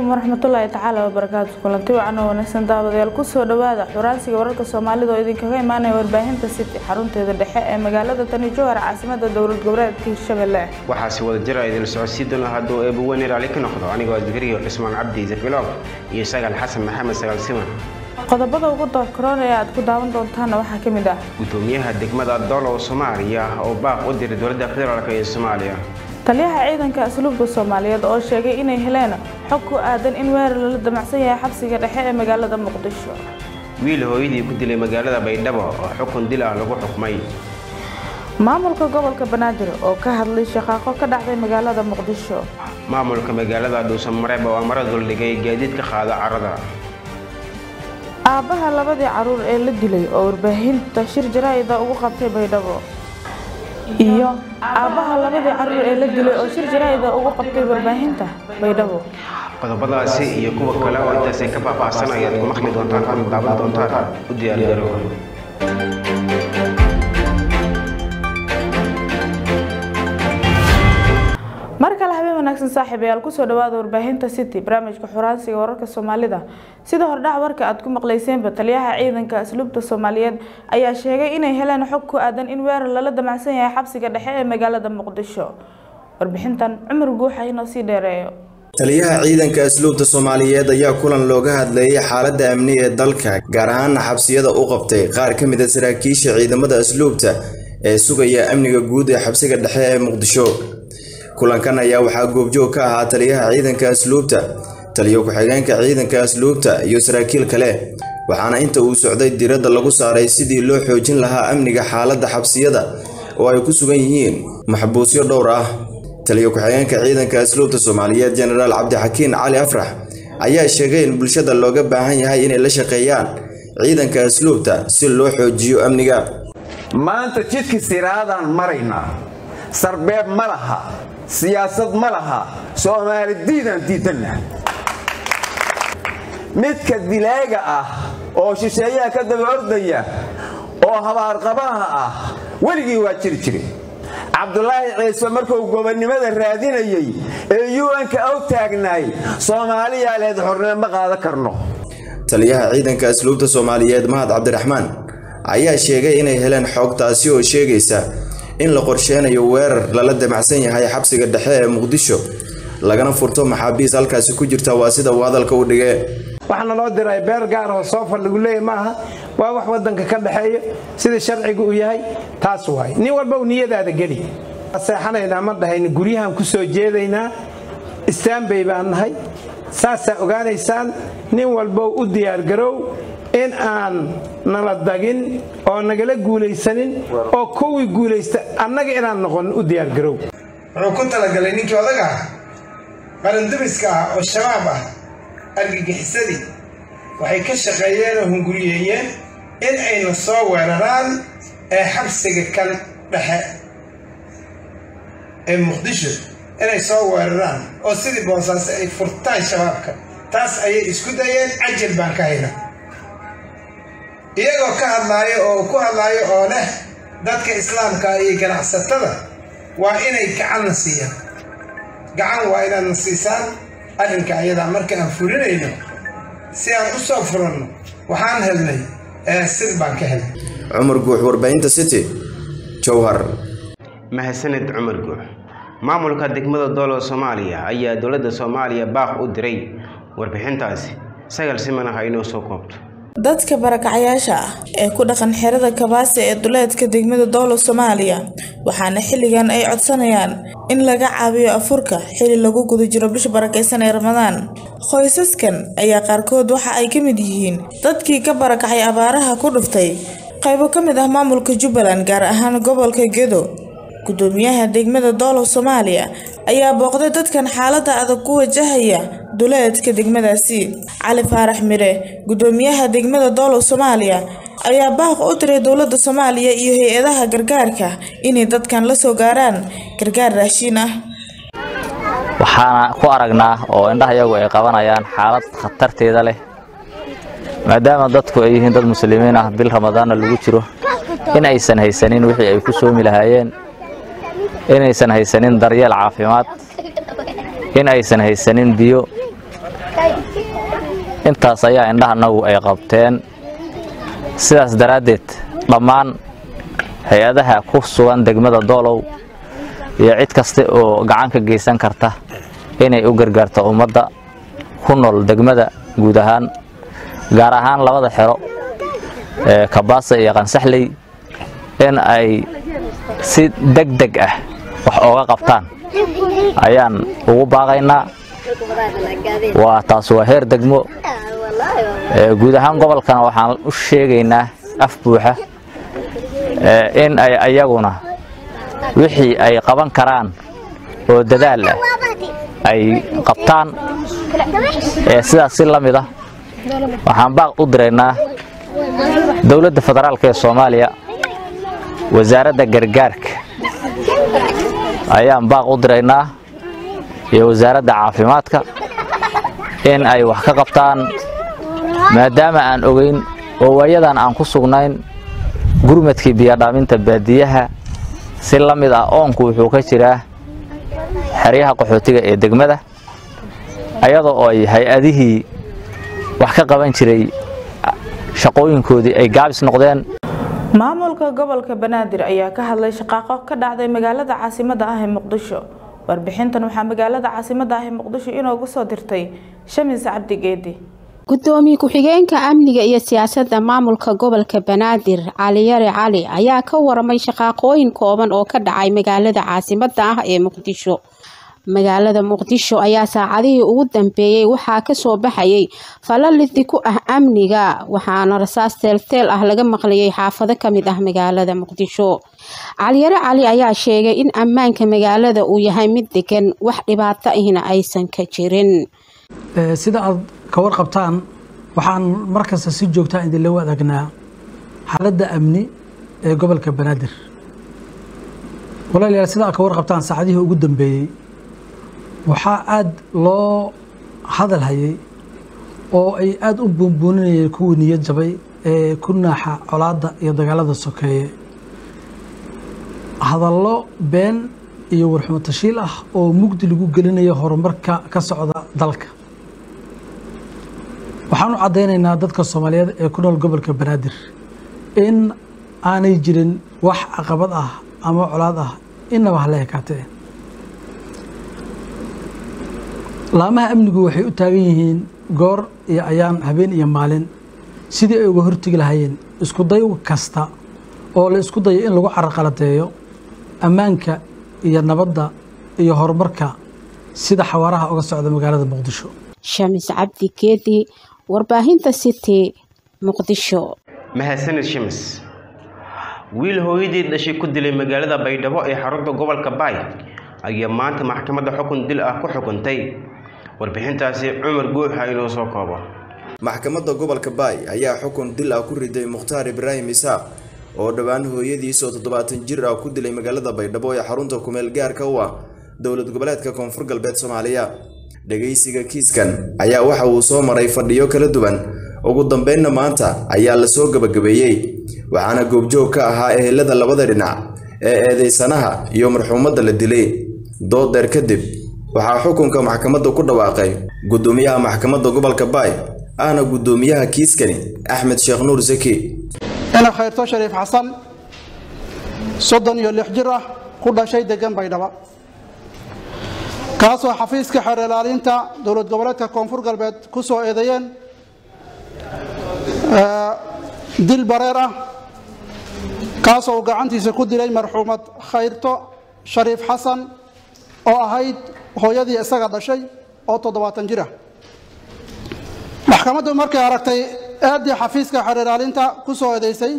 waraxmatullaahi tacaala wabarakaatu kulanti wacan oo wanaagsan daawadayaal kusoo dhawaada xuraansiga wararka soomaalida oo idinkaga imaanaya warbaahinta city xarunteeda dhexe ee magaalada tani jowhar caasimada dowlad goboleedka hirshabelle waxaase wada jira idin socodsiin doona hadduu eebuweyne raali ka noqdo anigoo digriyo cismaan cabdi zafiloog iyo sagal xasan maxamed sagaal siman qodobada ugu doorkaroon ee aad ku daawan doontaana waxaa ka mid ah gudoomiyaha degmada dolow soomaaliya oo baaq u diray dowladda federaalk ee soomaaliya taliyaha ciidanka asluubka soomaaliyeed oo sheegay inay heleen xog ku aadan in weerar lala damacsan yahay xabsiga dhexe ee magaalada muqdisho wiil hooyadii ku dilay magaalada baydhabo oo xukun dil ah lagu xukmay maamulka gobolka banaadir oo ka hadlay shaqaaqo ka dhacday magaalada muqdisho maamulka magaalada dhuusamareeb oo amara duldhigay gaadiid ka qaada carada aabbaha labadii caruur ee la dilay oo warbaahinta shir jaraa'ida ugu qabtay baydhabo iyo aabbaha labadii caruur ee la dilay oo shir jaraa'ida ugu qabtay warbaahinta baydhabo qodobadaasi iyo kuwa kale oo intaasay ka faahfaahsan ayaad ku maqli doontaan kuna daawan doontaan u diyaargarow mar kale habeen wanaagsan saaxiibayaal kusoo dhawaada warbaahinta city barnaamijka xuraansiga wararka soomaalida sida hordhac warka aad ku maqlayseenba taliyaha ciidanka asluubta soomaaliyeed ayaa sheegay inay heleen xog ku aadan in weerar lala damacsan yahay xabsiga dhexe ee magaalada muqdisho warbixintan cumar guuxa inoo sii dheereeyo taliyaha ciidanka asluubta soomaaliyeed ayaa kulan looga hadlayay xaaladda amni ee dalka gaar ahaana xabsiyada u qabtay qaar ka mid a saraakiisha ciidamada asluubta ee sugaya amniga guud ee xabsiga dhexe ee muqdisho kulankan ayaa waxaa goobjoog ka ahaa taliyaha ciidanka asluubta taliyo ku-xigeenka ciidanka asluubta iyo saraakiil kale waxaana inta uu socday diradda lagu saaray sidii loo xoojin lahaa amniga xaaladda xabsiyada oo ay ku sugan yihiin maxbuusyo dhowr ah taliyo ku-xigeenka ciidanka asluubta soomaaliyeed jenaraal cabdixakiin cali afrax ayaa sheegay in bulshada looga baahan yahay inay la shaqeeyaan ciidanka asluubta si loo xoojiyo amniga maanta jidka siraadaan maraynaa sarbeeb ma laha siyaasad ma laha soomaali diidaan diidanna midka dilaaga ah oo shisheeyaha ka daba ordaya oo habaarqabaha ah weligii waa jiri jiri cabdulaahi ciise markuu gobonnimada raadinayey ee un-ka og taagnaay soomaaliyaa leed xornimo ma qaadan karno taliyaha ciidanka asluubta soomaaliyeed mahad cabdiraxmaan ayaa sheegay inay heleen xog taasi oo sheegaysa in la qorsheynayo weerar lala damacsan yahay xabsiga dhexe ee muqdisho lagana furto maxaabiis halkaasi ku jirta waa sida uu hadalka u dhigee waxaana loo diray beer gaar oo soofar lagu leeyahy maaha waa wax wadanka ka dhexeeyo sida sharciga uu yahay taas waay nin walba u niyadaada geli seexanaynaa ma dhahayna guryahan ku soo jeedaynaa istaanbay baan nahay saasaa ogaanaysaan nin walbow u diyaargarow in aan nala dagin oo nagala guulaysanin oo kuwii guulaysta annaga inaan noqon u diyaargarow wuxuu ku talagalay ninkii odag ah qarandumiska ah oo shabaab ah argagixisadii waxay ka shaqeeyeen oo hunguriyeeyeen in ayna soo weeraraan ee xabsiga kan dhexe ee muqdisho inay soo weeraraan oo sidii boosaaso ay furtaan shabaabka taas ayay isku dayeen cajal baan ka hayna iyagoo ka hadlaayo oo ku hadlaayo oo leh dadka islaamka iyo ganacsatada waa inay gacanna siiyaan gacan waa inaadna siisaan arrinka ayadaa marka aan fulinayno si aan u soo furanno waxaan helnay sid baan ka helnay cumar guux warbaahinta city jowhar mahadsaned cumar guux maamulka degmada doolow soomaaliya ayaa dowladda soomaaliya baaq u diray warbixintaasi sagal simana ha inoo soo koobto dadka barakacayaasha ah ee ku dhaqan xerada kabaase ee duleedka degmada doolow soomaaliya waxaana xilligan ay codsanayaan in laga caawiyo afurka xili lagu guda jiro bisha barakaysan ee ramadaan qoysaskan ayaa qaarkood waxa ay ka mid yihiin dadkii ka barakacay abaaraha ku dhuftay qaybo ka mid ah maamulka jubbaland gaar ahaan gobolka gedo gudoomiyaha degmada doolow soomaaliya ayaa booqday dadkan xaalada adag ku wajahaya duleedka degmadaasi cali faarax mire gudoomiyaha degmada doolow soomaaliya ayaa baaq u diray dowladda soomaaliya iyo hay-adaha gargaarka inay dadkan la soo gaaraan gargaar raashiin ah waxaana ku aragnaa oo indhaha iyagu ay qabanayaan xaalad khatarteeda leh maadaama dadku ay yihiin dad muslimiin ah bil ramadaanna lagu jiro in aysan haysanin wixii ay ku soomi lahaayeen inaysan haysanin daryeel caafimaad in aysan haysanin biyo intaas ayaa indhahanagu ay qabteen sidaas daraaddeed dhammaan hay-adaha ku sugan degmada doolow iyo cid kasta oo gacan ka geysan karta inay u gargaarto ummadda ku nool degmada guud ahaan gaar ahaan labada xero ee kabaasa iyo qansaxley in ay si deg deg ah wax ooga qabtaan ayaan ugu baaqaynaa waa taas waa heer degmo guud ahaan gobolkana waxaan u sheegaynaa af buuxa in ay ayaguna wixii ay qaban karaan oo dadaal ah ay qabtaan sidaas si la mid ah waxaan baaq u diraynaa dowladda federaalk ee soomaaliya wasaaradda gargaarka ayaan baaq u diraynaa iyo wasaaradda caafimaadka in ay wax ka qabtaan maadaama aan ogeyn oo waayadan aan ku sugnayn gurmadkii biyadhaaminta baadiyaha si la mid ah oonku wuxuu ka jiraa xeryaha qaxootiga ee degmada ayadoo oo ay hay-adihii wax ka qaban jiray shaqooyinkoodii ay gaabis noqdeen maamulka gobolka banaadir ayaa ka hadlay shaqaaqo ka dhacday magaalada caasimada ah ee muqdisho warbixintan waxaa magaalada caasimada ah ee muqdisho inoogu soo dirtay shamis cabdi geedi gudoomiye ku-xigeenka amniga iyo siyaasadda maamulka gobolka banaadir caliyare cali ayaa ka waramay shaqaaqooyin kooban oo ka dhacay magaalada caasimada ah ee muqdisho magaalada muqdisho ayaa saacadihii ugu dambeeyey waxaa kasoo baxayay falalidi ku ah amniga waxaana rasaas teelteel ah laga maqlayay xaafado kamid ah magaalada muqdisho caliyare cali ayaa sheegay in ammaanka magaalada uu yahay mid degan wax dhibaato ahna aysan ka jirin sida aad ka warqabtaan waxaan markasta si joogtaa idinla wadaagnaa xaaladda amni ee gobolka banaadir walaalayaal sida aad ka warqabtaan saacadihii ugu dambeeyey waxaa aada loo hadal hayay oo ay aada u buunbuuninayeen kuwii niyad jabay ee ku naaxa colaadda iyo dagaalada sokeeye hadallo been iyo warxumo tashiil ah oo mugdi lagu gelinayo horumarka ka socda dalka waxaan u caddaynaynaa dadka soomaaliyeed ee ku nool gobolka banaadir in aanay jirin wax caqabad ah ama colaad ah inaba hala ekaatee laamaha amnigu waxay u taagan yihiin goor iyo ayaan habeen iyo maalin sidii ay uga hortegi lahaayeen isku day kasta oo la isku dayo in lagu caraqaladeeyo ammaanka iyo nabadda iyo horumarka sida xawaaraha uga socda magaalada muqdisho shamis cabdi geedi warbaahinta city muqdisho mahadsanid shimis wiil hooyadii dhashay ku dilay magaalada baydhabo ee xarunta gobolka baay ayaa maanta maxkamadda xukun dil ah ku xukuntay warbixintaasi cumar guuxa inoo soo koobo maxkamadda gobolka baay ayaa xukun dil ah ku riday mukhtaar ibraahim isaaq oo dhowaan hooyadiisoo toddobaatan jir ah ku dilay magaalada baydhabo ee xarunta kumeel gaarka u ah dowlad goboleedka koonfur galbeed soomaaliya dhagaysiga kiiskan ayaa waxa uu soo maray fadhiyo kala duwan ugu dambeynna maanta ayaa la soo gabagabeeyey waxaana goobjoog ka ahaa ehelada labada dhinac ee eedeysanaha iyo marxuumadda la dilay doodeer kadib waxaa xukunka maxkamadda ku dhawaaqay gudoomiyaha maxkamadda gobolka baay ahna gudoomiyaha kiiskani axmed sheekh nuur saki ina khayrto shariif xasan soddon iyo lix jir ah ku dhashay degan baydhaba kaasoo xafiiska xeer ilaalinta dowlad goboleedka koonfur galbeed ku soo eedeeyeen dil bareer ah kaasoo uu gacantiisa ku dilay marxuumad khayrto shariif xasan oo ahayd hooyadii isaga dhashay oo toddobaatan jir ah maxkamaddu markay aragtay eeddii xafiiska xeer ilaalinta ku soo eedeysay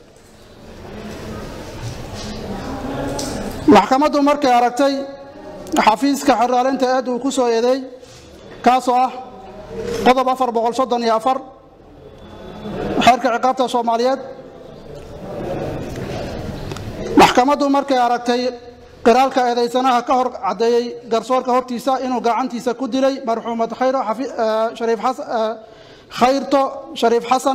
maxkamaddu markay aragtay xafiiska xeer ilaalinta eed uu ku soo eedeey kaasoo ah qodob afar boqol soddon iyo afar xeerka ciqaabta soomaaliyeed maxkamaddu markay aragtay qiraalka eedeysanaha ka hor caddeeyey garsoorka hortiisa inuu gacantiisa ku dilay marxuumad khayro shariif xasan khayrto shariif xasan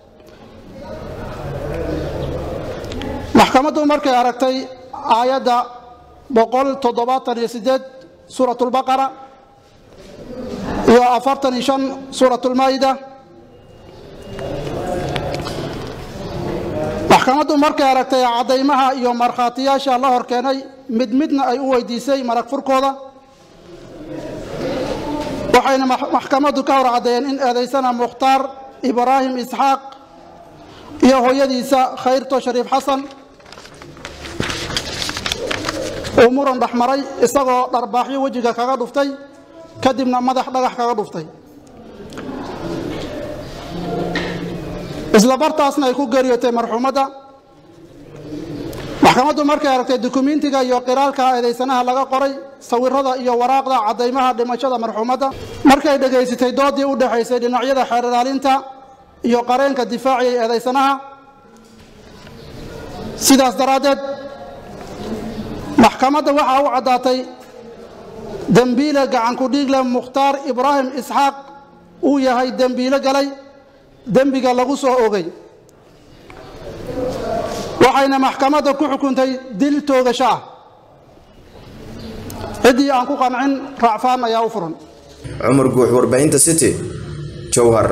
maxkamaddu markay aragtay aayadda boqol toddobaatan iyo sideed suurat lbaqara iyo afartan iyo shan suuratulmaa'ida maxkamaddu markay aragtay caddaymaha iyo markhaatiyaasha la hor keenay mid midna ay u weydiisay marag furkooda waxayna maxkamaddu ka hor caddeeyeen in eedaysana mukhtaar ibraahim isxaaq iyo hooyadiisa khayrto shariif xasan uu muran dhexmaray isagoo dharbaaxyo wejiga kaga dhuftay kadibna madax dhagax kaga dhuftay isla bartaasna ay ku geeriyootay marxuumadda maxkamaddu markay aragtay dukumentiga iyo qiraalka eedaysanaha laga qoray sawirada iyo waraaqda caddaymaha dhimashada marxuumadda markay dhegaysatay doodii u dhexaysay dhinacyada xeer ilaalinta iyo qareenka difaaciyay eedaysanaha sidaas daraaddeed maxkamadda waxaa u caddaatay dembiile gacanku dhiigle mukhtaar ibraahim isxaaq uu yahay dembiilo galay dembiga lagu soo ogay waxayna maxkamadda ku xukuntay dil toogasho ah ciddii aan ku qancin raacfaan ayaa u furan cumar guux warbaahinta city jowhar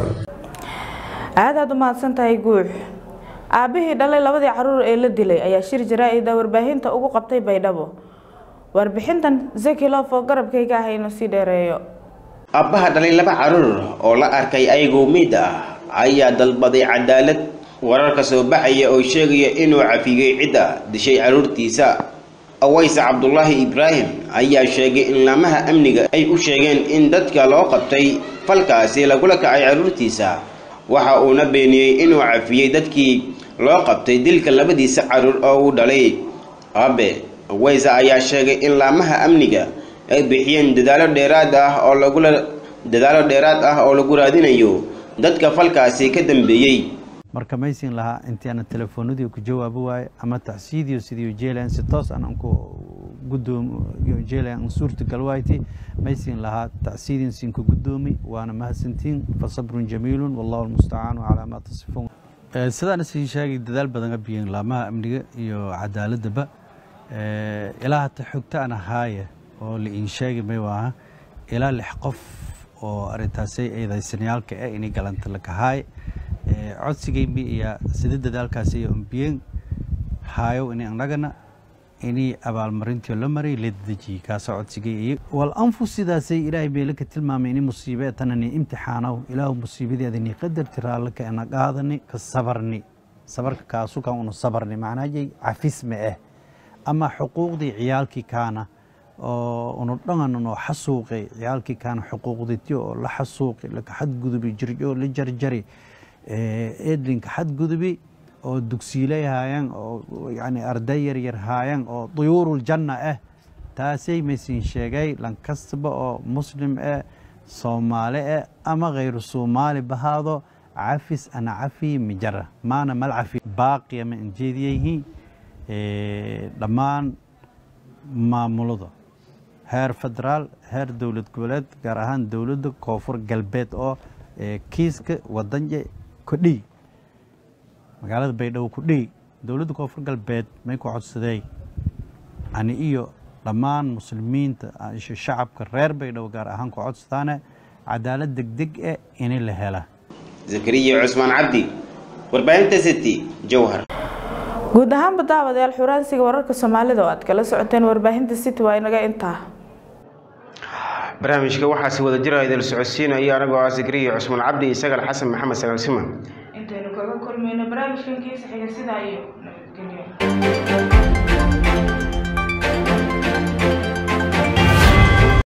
aad aad u mahadsan tahay guux aabbihii dhalay labadii caruur ee la dilay ayaa shir jaraa-ida warbaahinta ugu qabtay baydhabo warbixintan zekilof oo garabkayga ah inuu sii dheereeyo abbaha dhalay laba caruur oo la arkay ayagoo miid ah ayaa dalbaday cadaalad wararka soo baxaya oo sheegaya inuu cafiyey cidda dishay caruurtiisa awayse cabdulaahi ibraahim ayaa sheegay in laamaha amniga ay u sheegeen in dadka loo qabtay falkaasi lagula kacay caruurtiisa waxa uuna beeniyey inuu cafiyey dadkii loo qabtay dilka labadiisa caruur oo uu dhalay abe awayse ayaa sheegay in laamaha amniga ay bixiyeen dadaalo dheeraad ah oo lagula dadaalo dheeraad ah oo lagu raadinayo dadka falkaasi ka dambeeyey marka maysin lahaa intii aan telefoonadii ku jawaabo waaye ama tacsiidiyo sidii jeelan si toos aan ku gudoom jeelan suurtagal waayti maysin lahaa tacsiidin sin ku gudoomi waana mahadsantiin fa sabrun jamiilun wallahu almustacaanu calaa maa tasifuun sidaan isin sheegay dadaal badan abiyeen laamaha amniga iyo cadaaladaba ilaa hata xogta aan ahaaye oo la iin sheegi may waaha ilaa lix qof oo arintaasay eedaysanayaalka eh inay galanta la kahaay codsigaymi iyo sida dadaalkaasi iyo umbiyeen haayo ini annagana inay abaalmarintii la maray la dedejiyey kaasoo codsigay iyo wal anfu sidaasay ilaahay meelo ka tilmaamay ini musiibe tanani imtixaanaw ilaahu musiibadeedani qadarti raallaka ana qaadani ka sabarni sabarka kaasu kan unu sabarni macnaajay cafisme eh ama xuquuqdii ciyaalkii kaana oo unu dhangan oo xasuuqay ciyaalkii kaana xuquuqditi oo la xasuuqi laka xadgudubi jirjo la jarjari edlinka xadgudubi oo dugsiilay haayaan oo yani arday yaryar haayaan oo duyuurul janna ah taasay maysin sheegay lankastaba oo muslim eh soomaali eh ama khayru soomaali bahaado cafis ana cafi mijara maana mal cafi baaqiya ma injeediyayihiin dhammaan maamulada heer federaal heer dowlad goboleed gaar ahaan dowladda koonfur galbeed oo kiiska wadanje kudhiy magaalada baydhabo kudhiy dowladda koonfur galbeed may ku codsadey ani iyo dhammaan muslimiinta shacabka reer baydhabo gaar ahaan ku codsadaane cadaalad degdeg eh ini la hela zakariya cusmaan cabdi warbaahinta city jowhar guud ahaanba daawadayaal xuraansiga wararka soomaalida oo aad kala socoteen warbaahinta city waa inaga intaa barnaamijka waxaa si wada jira idil socodsiinaya anagoo ah zakariya cusmaan cabdi isagal xasan maxamed sagaal siman intaynu kaga kulmayno barnaamijkan kiisa xiga sidaa iyo nabadgelyo